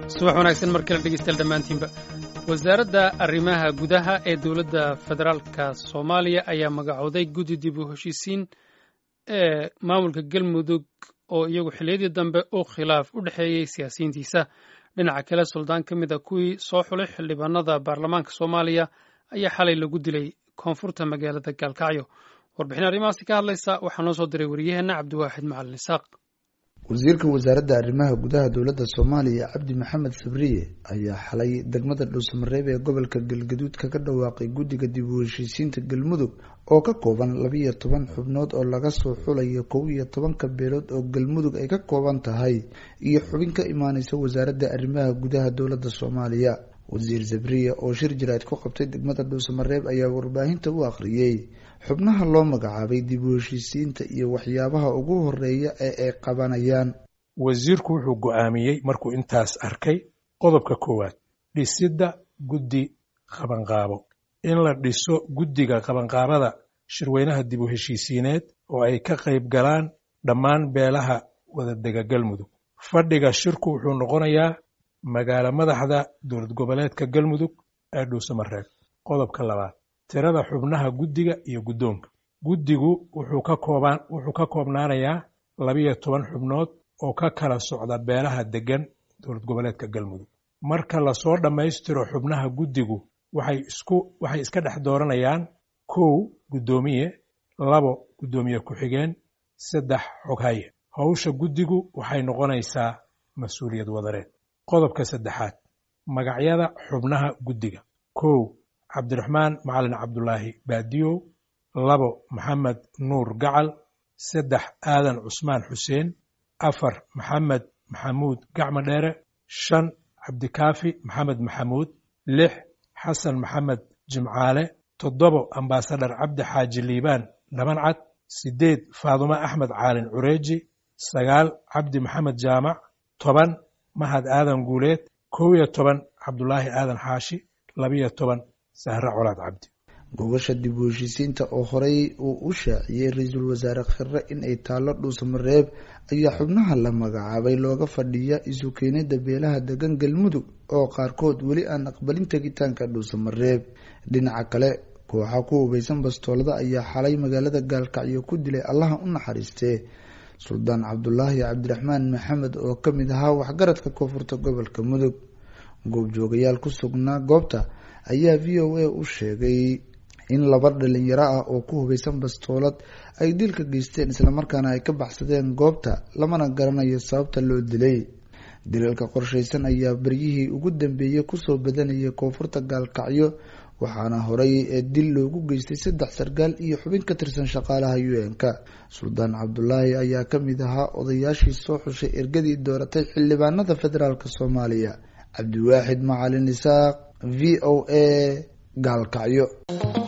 subax wanaagsan mar kale dhegeystayaal dhammaantiinba wasaaradda arrimaha gudaha ee dowladda federaalka soomaaliya ayaa magacooday guddi dib u heshiisiin ee maamulka galmudug oo iyagu xilliyadii dambe u khilaaf u dhexeeyey siyaasiyiintiisa dhinaca kale suldaan ka mid a kuwii soo xulay xildhibaanada baarlamaanka soomaaliya ayaa xalay lagu dilay koonfurta magaalada gaalkacyo warbixin arrimahaasi ka hadlaysa waxaa noo soo diray wariyaheenna cabdiwaaxid macalin isaaq wasiirka wasaaradda arrimaha gudaha dowladda soomaaliya cabdi maxamed sabriye ayaa xalay degmada dhuusamareeb ee gobolka galgaduud kaga dhawaaqay guddiga dib u heshiisiinta galmudug oo ka kooban labiiyo toban xubnood oo laga soo xulayo kow iyo tobanka beelood oo galmudug ay ka kooban tahay iyo xubin ka imaaneysa wasaaradda arrimaha gudaha dowladda soomaaliya wasiir sabriye oo shir jaraad ku qabtay degmada dhuusamareeb ayaa warbaahinta u akhriyey xubnaha loo magacaabay dib u heshiisiinta iyo waxyaabaha ugu horeeya ee ay qabanayaan wasiirku wuxuu go'aamiyey markuu intaas arkay qodobka koowaad dhisidda guddi qabanqaabo in la dhiso guddiga qabanqaabada shirweynaha dib u heshiisiineed oo ay ka qayb galaan dhammaan beelaha wadadega galmudug fadhiga shirku wuxuu noqonayaa magaalo madaxda dowlad goboleedka galmudug ee dhuusamareeb qodobka labaad tirada xubnaha guddiga iyo guddoonka guddigu wuxuu ka koobaan wuxuu ka koobnaanayaa labiyo toban xubnood oo ka kala socda beelaha deggan dowlad goboleedka galmudug marka lasoo dhammaystiro xubnaha guddigu waxay isku waxay iska dhex dooranayaan kow guddoomiye labo guddoomiye ku-xigeen saddex xoghaye howsha guddigu waxay noqonaysaa mas-uuliyad wadareed qodobka saddexaad magacyada xubnaha guddiga kow cabdiraxmaan macalin cabdulaahi baadiyow labo maxamed nuur gacal saddex aadan cusmaan xuseen afar maxamed maxamuud gacmo dheere shan cabdikaafi maxamed maxamuud lix xasan maxamed jimcaale toddobo ambaasadhar cabdi xaaji liibaan dhabancad siddeed faadumo axmed caalin cureeji sagaal cabdi maxamed jaamac toban mahad aadan guuleed kow iyo toban cabdulaahi aadan xaashi labiyo toban sahre colaad cabdi gogasha dib u heshiisiinta oo horey uu u shaaciyey ra-iisul wasaare khirre in ay taallo dhuusamareeb ayaa xubnaha la magacaabay looga fadhiya isu keenida beelaha degan galmudug oo qaarkood weli aan aqbalin tegitaanka dhuusamareeb dhinaca kale kooxa ku hubeysan bastoolada ayaa xalay magaalada gaalkacyo ku dilay allaha u naxariistee suldaan cabdulaahi cabdiraxmaan maxamed oo ka mid ahaa waxgaradka koonfurta gobolka mudug goobjoogayaal ku sugnaa goobta ayaa v o a u sheegay in laba dhalinyaro ah oo ku hubeysan bastoolad ay dilka geysteen islamarkaana ay ka baxsadeen goobta lamana garanayo sababta loo dilay dilalka qorsheysan ayaa beryihii ugu dambeeyey kusoo badanayay koonfurta gaalkacyo waxaana horey ee dil loogu geystay saddex sarkaal iyo xubin ka tirsan shaqaalaha u n-ka suldaan cabdulaahi ayaa ka mid ahaa odayaashii soo xushay ergadii dooratay xildhibaanada federaalk soomaaliya cabdiwaaxid macalin isaaq v o a gaalkacyo